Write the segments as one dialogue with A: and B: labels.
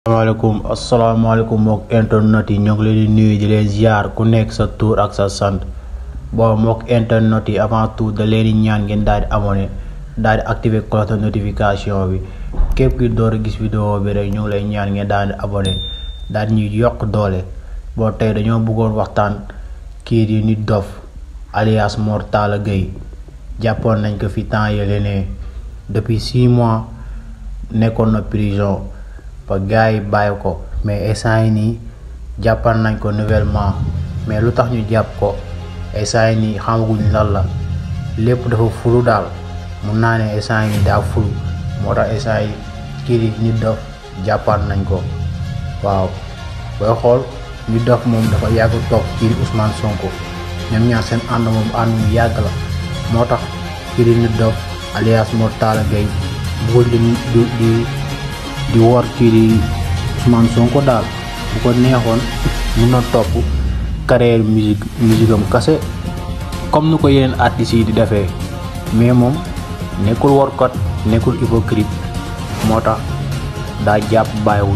A: asalaamaaleykum asalaamaaleykum mbokk internet yi ñoo ngi leen di nuyu di leen ziar ku nekk sa tur ak sa sant bon mbokk internet yi avant tout da leen di ñaan ngeen daal di abonné daal di activer cloche de notification bi képp ki door a gis vidéo bi rek ñu ngi lay ñaan ngeen daal di abonné daal di ñuy yokk doole bon tey dañoo bëggoon waxtaan kii di Nit Doff alias Mor Talla Gueye jàppoon nañ ko fi temps yële ne depuis six mois nekkoon na prison. ba gars yi bàyyi ko mais instant yi nii jàppal nañ ko nouvellement mais lu tax ñu jàpp ko instant yi nii xamaguñ lan la lépp dafa fulu daal mun naa ne instant yi nii daa fulu moo tax instant yi kii di Nit Doff jàppal nañ ko waaw booy xool Nit Doff moom dafa yàgg toog kii di Ousmane Sonko ñoom ñaar seen ànd moom ànd mu yàgg la moo tax kii di Nit Doff alias Mor Talla Gueye bëggul di di di wor kii di Ousmane Sonko daal bu ko neexoon mun na topp carrière musique musique am kase comme ni ko yeneen artistes yi di defee mais moom nekkul workat nekkul hypocrite moo tax daa jàpp bàyyiwul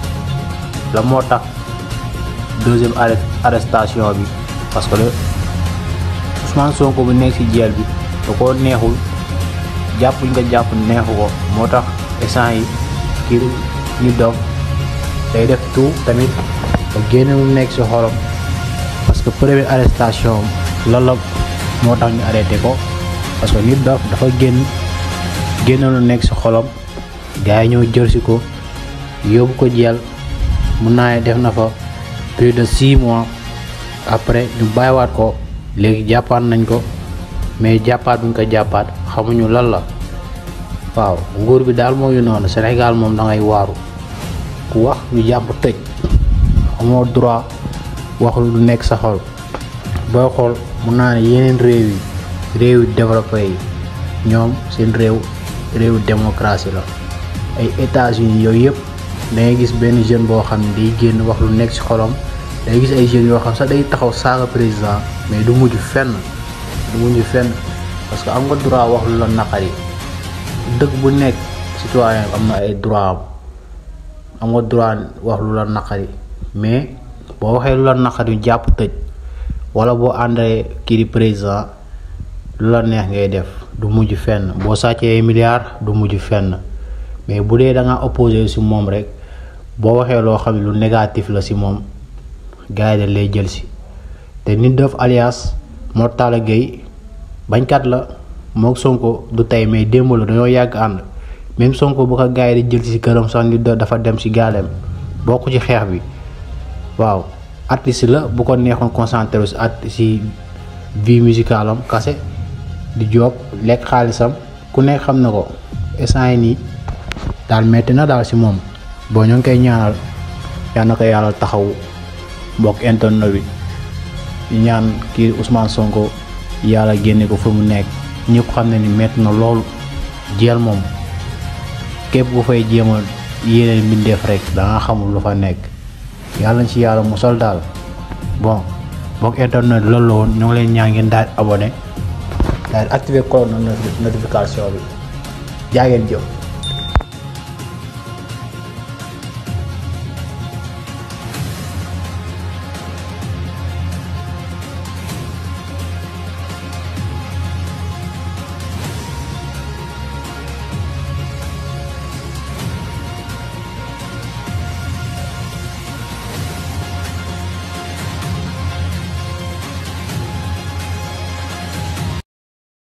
A: la moo tax deuxième arrestation bi parce que le Ousmane Sonko bu nekk ci jeel bi da ko neexul jàpp ñu ko jàpp neexu ko moo tax instant yi kii Nit Doff day def tout tamit ba génne mu nekk ci xolam parce que première arrestation loolu la moo tax ñu arrêté ko parce que Nit Doff dafa génn génne lu nekk ci xolam gars yi ñëw jël ci ko yóbbu ko jeel mun naa ne def na fa plus de six mois après ñu bàyyiwaat ko léegi jàppaat nañ ko mais jàppaat buñ ko jàppaat xamuñu lan la waaw nguur bi daal moo ñu noonu Sénégal moom da ngay waaru ku wax ñu jàpp tëj amoo droit wax lu nekk sa xol booy xool mun naa ne yeneen réew yi réew yu développé yi ñoom seen réew réewu démocratie la ay États-Unis yooyu yëpp da ngay gis benn jeune boo xam ne day génn wax lu nekk ci xolam day gis ay jeunes yoo xam sax day taxaw saaga président mais du mujj fenn du mujj fenn parce que am nga droit wax lu la naqari dëkk bu nekk citoyen am na ay droit am am nga droit wax lu la naqari mais boo waxee lu la naqari jàpp tëj wala boo àndee kii di président lu la neex ngay def du mujj fenn boo sàccee milliards du mujj fenn mais bu dee da nga opposé ci moom rek boo waxee loo xam ne lu négatif la ci moom gars yi dañ lay jël ci te Nit Doff alias Mor Talla Gueye bañkat la mook Sonko du tey mais démb la dañoo yàgg ànd même Sonko bu ko gars yi di jël ci këram sax Nit Doff dafa dem ci gaaleem bokk ci xeex bi waaw artiste la bu ko neexoon concentré ci art ci vie musicale am kase di job lekk xaalisam ku nekk xam na ko instant yi nii daal metti na daal ci moom boo ñoo ngi koy ñaanal yal na ko yàlla taxaw mbokk internet bi ñaan kii Ousmane Sonko yàlla génne ko fu mu nekk ñëpp xam ne ni metti na loolu jeel moom képp ku fay jéem a yéene mbindeef rek da nga xamul lu fa nekk yàlla nañ ci yàlla musal daal bon mbokk internet loolu la woon ñoo ngi leen ñaan ngeen daal abonné daal activer cloche notification bi jaa ngeen jëf